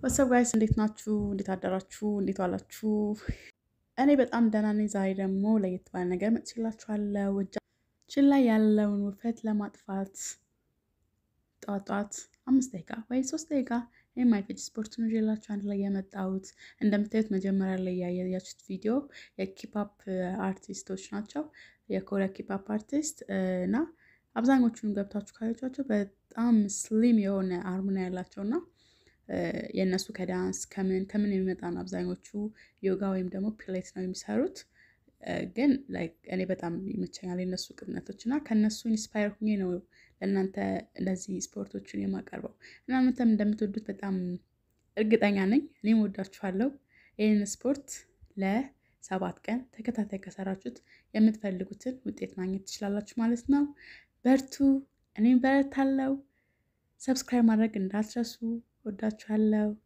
ወሰብ ጋይስ እንዴት ናችሁ? እንዴት አደራችሁ? እንዴት ዋላችሁ? እኔ በጣም ደህና ነኝ። ዛሬ ደግሞ ለየት ባለ ነገር መጥቼላችኋለሁ። እጃችን ላይ ያለውን ውፍረት ለማጥፋት ጠዋት ጠዋት አምስት ደቂቃ ወይ ሶስት ደቂቃ የማይፈጅ ስፖርት ነው ይዤላችሁ አንድ ላይ የመጣሁት። እንደምታዩት መጀመሪያ ላይ ያያችሁት ቪዲዮ የኪፓፕ አርቲስቶች ናቸው። የኮሪያ ኪፓፕ አርቲስት እና አብዛኞቹን ገብታችሁ ካያችኋቸው በጣም ስሊም የሆነ አርሙና ያላቸው እና የእነሱ ከዳንስ ከምን ከምን የሚመጣ ነው። አብዛኞቹ ዮጋ ወይም ደግሞ ፒሌት ነው የሚሰሩት። ግን እኔ በጣም ይመቸኛል የነሱ ቅጥነቶች እና ከእነሱ ኢንስፓየር ሁኜ ነው ለእናንተ እንደዚህ ስፖርቶችን የማቀርበው እና እናንተም እንደምትወዱት በጣም እርግጠኛ ነኝ። እኔም ወዳችኋለሁ። ይህን ስፖርት ለሰባት ቀን ተከታታይ ከሰራችሁት የምትፈልጉትን ውጤት ማግኘት ትችላላችሁ ማለት ነው። በርቱ። እኔም በረታለው። ሰብስክራይብ ማድረግ እንዳትረሱ። ወዳችኋለሁ።